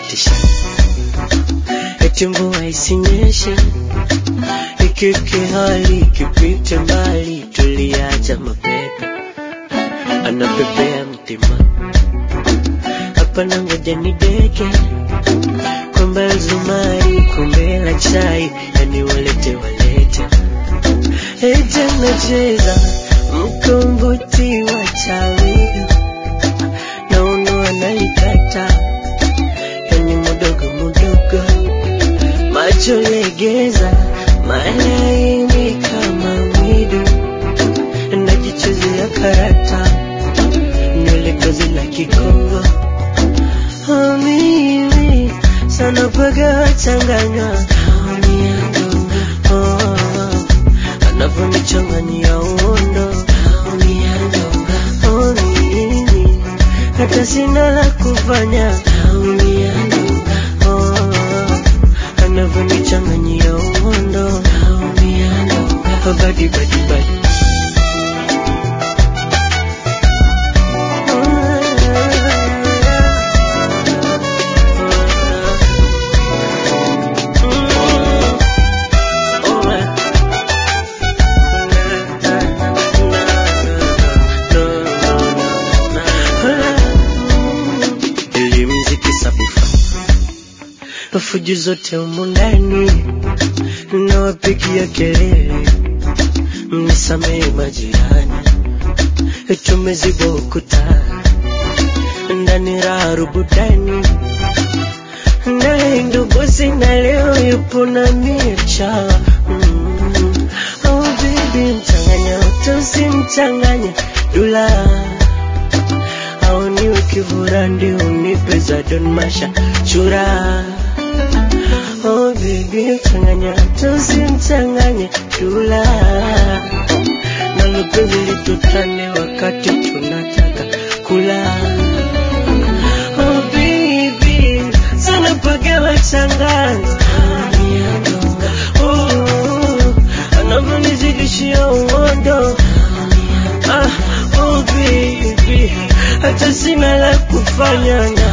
anakatisha eti mvua isinyeshe ikike hali ikipite mbali tuliacha mapepe anapepea mtima hapana ngoja ni deke kwamba zumari kombe la chai yani walete walete eti anacheza mkombozi wa chawi na uno analikata yani mudogo mudogo macho legeza malaini kama mwidu najichezea karata nywele gozi la kikongo Oh, mimi sana paga changanya Oh, anavyonichanganyia uondo Oh, mimi hata sina la kufanya Oh, anavyonichanganyia uondo Oh, badi badi badi Elimziki sabufa fujo zote humu ndani nawapigia kelele, mnisamehe majirani, tumeziba ukuta ndani raha rubudani, naye ndo bosi na leo yupo na micha mm. Oh baby, mchanganya utusimchanganya dula au niwe kivura ndio unipe za Don Masha chura Oh baby, mchanganya tusimchanganye dula na mapenzi litutane wakati tunataka kula Oh baby, sana paka wachanganya Oh, anavyonizidishia uondo Ah, oh baby, hata sina la kufanya